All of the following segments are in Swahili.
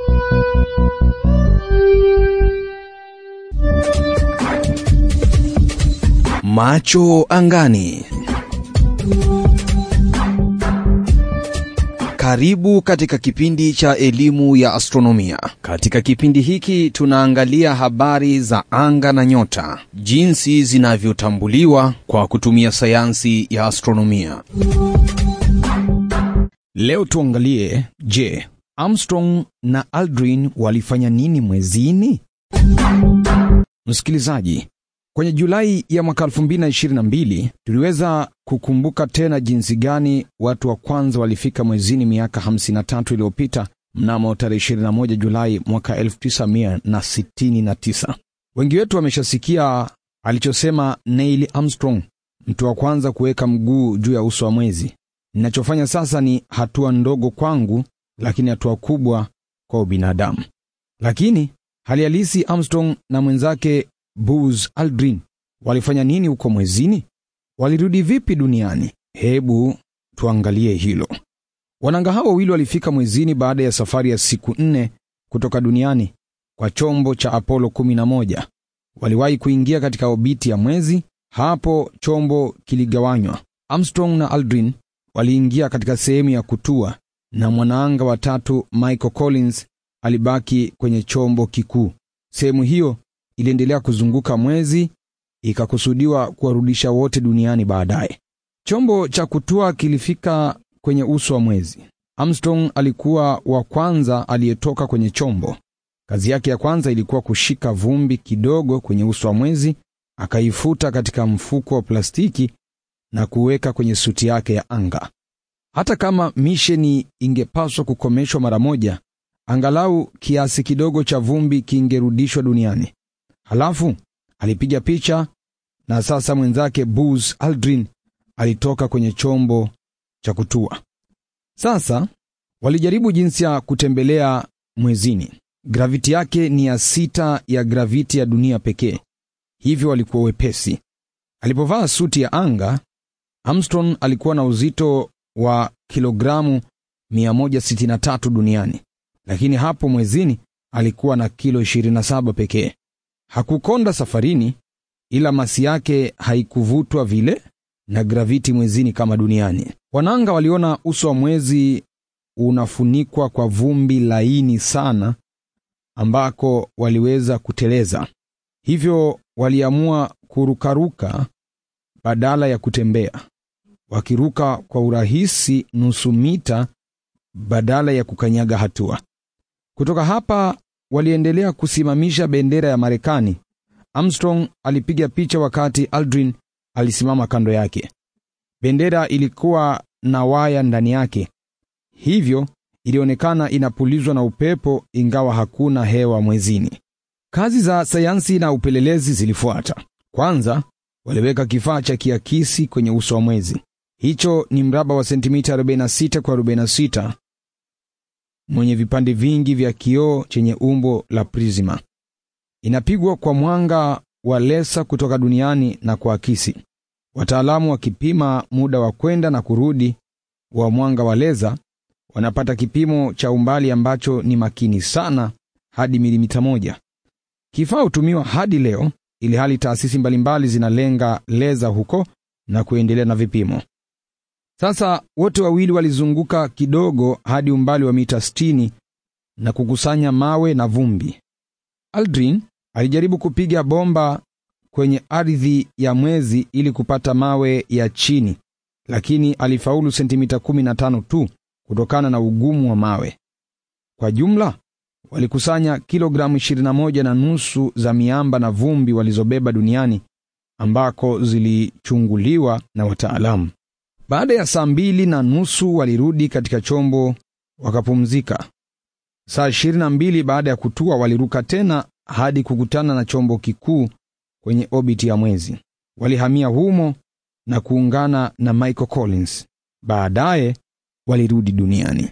Macho angani. Karibu katika kipindi cha elimu ya astronomia. Katika kipindi hiki tunaangalia habari za anga na nyota, jinsi zinavyotambuliwa kwa kutumia sayansi ya astronomia. Leo tuangalie, je, Armstrong na Aldrin walifanya nini mwezini? Msikilizaji, kwenye Julai ya mwaka 2022 tuliweza kukumbuka tena jinsi gani watu wa kwanza walifika mwezini miaka 53 iliyopita mnamo tarehe 21 Julai mwaka 1969. Wengi wetu wameshasikia alichosema Neil Armstrong, mtu wa kwanza kuweka mguu juu ya uso wa mwezi. Ninachofanya sasa ni hatua ndogo kwangu, lakini hatua kubwa kwa ubinadamu. Lakini hali halisi, Armstrong na mwenzake Buzz Aldrin walifanya nini huko mwezini? Walirudi vipi duniani? Hebu tuangalie hilo. Wananga hao wawili walifika mwezini baada ya safari ya siku nne kutoka duniani kwa chombo cha Apollo 11. Waliwahi kuingia katika obiti ya mwezi. Hapo chombo kiligawanywa. Armstrong na Aldrin waliingia katika sehemu ya kutua na mwanaanga wa tatu Michael Collins alibaki kwenye chombo kikuu. Sehemu hiyo iliendelea kuzunguka mwezi, ikakusudiwa kuwarudisha wote duniani baadaye. Chombo cha kutua kilifika kwenye uso wa mwezi. Armstrong alikuwa wa kwanza aliyetoka kwenye chombo. Kazi yake ya kwanza ilikuwa kushika vumbi kidogo kwenye uso wa mwezi, akaifuta katika mfuko wa plastiki na kuweka kwenye suti yake ya anga. Hata kama misheni ingepaswa kukomeshwa mara moja, angalau kiasi kidogo cha vumbi kingerudishwa duniani. Halafu alipiga picha, na sasa mwenzake Buzz Aldrin alitoka kwenye chombo cha kutua. Sasa walijaribu jinsi ya kutembelea mwezini. Graviti yake ni ya sita ya graviti ya dunia pekee, hivyo walikuwa wepesi. Alipovaa suti ya anga, Armstrong alikuwa na uzito wa kilogramu 163 duniani, lakini hapo mwezini alikuwa na kilo 27 pekee. Hakukonda safarini, ila masi yake haikuvutwa vile na graviti mwezini kama duniani. Wananga waliona uso wa mwezi unafunikwa kwa vumbi laini sana, ambako waliweza kuteleza, hivyo waliamua kurukaruka badala ya kutembea, wakiruka kwa urahisi nusu mita badala ya kukanyaga hatua. Kutoka hapa waliendelea kusimamisha bendera ya Marekani. Armstrong alipiga picha wakati Aldrin alisimama kando yake. Bendera ilikuwa na waya ndani yake, hivyo ilionekana inapulizwa na upepo, ingawa hakuna hewa mwezini. Kazi za sayansi na upelelezi zilifuata. Kwanza waliweka kifaa cha kiakisi kwenye uso wa mwezi. Hicho ni mraba wa sentimita 46 kwa 46 mwenye vipande vingi vya kioo chenye umbo la prisma. Inapigwa kwa mwanga wa lesa kutoka duniani na kuakisi. Wataalamu wakipima muda wa kwenda na kurudi wa mwanga wa leza wanapata kipimo cha umbali ambacho ni makini sana, hadi milimita moja. Kifaa hutumiwa hadi leo, ili hali taasisi mbalimbali zinalenga leza huko na kuendelea na vipimo. Sasa wote wawili walizunguka kidogo hadi umbali wa mita 60 na kukusanya mawe na vumbi. Aldrin alijaribu kupiga bomba kwenye ardhi ya mwezi ili kupata mawe ya chini, lakini alifaulu sentimita 15 tu kutokana na ugumu wa mawe. Kwa jumla walikusanya kilogramu 21 na nusu za miamba na vumbi walizobeba duniani ambako zilichunguliwa na wataalamu. Baada ya saa mbili na nusu walirudi katika chombo wakapumzika. Saa ishirini na mbili baada ya kutua waliruka tena hadi kukutana na chombo kikuu kwenye obiti ya mwezi. Walihamia humo na kuungana na Michael Collins. Baadaye walirudi duniani.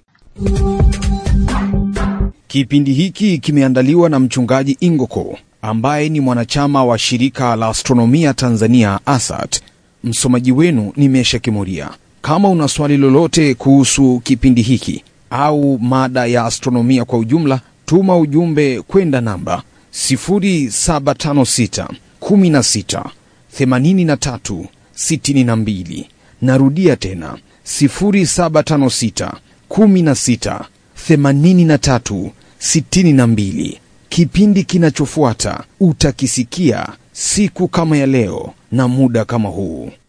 Kipindi hiki kimeandaliwa na mchungaji Ingoko ambaye ni mwanachama wa shirika la astronomia Tanzania ASAT. Msomaji wenu ni Mesha Kimuria. Kama una swali lolote kuhusu kipindi hiki au mada ya astronomia kwa ujumla, tuma ujumbe kwenda namba 0756 16 83 62. Narudia tena 0756 16 83 62. Kipindi kinachofuata utakisikia siku kama ya leo na muda kama huu.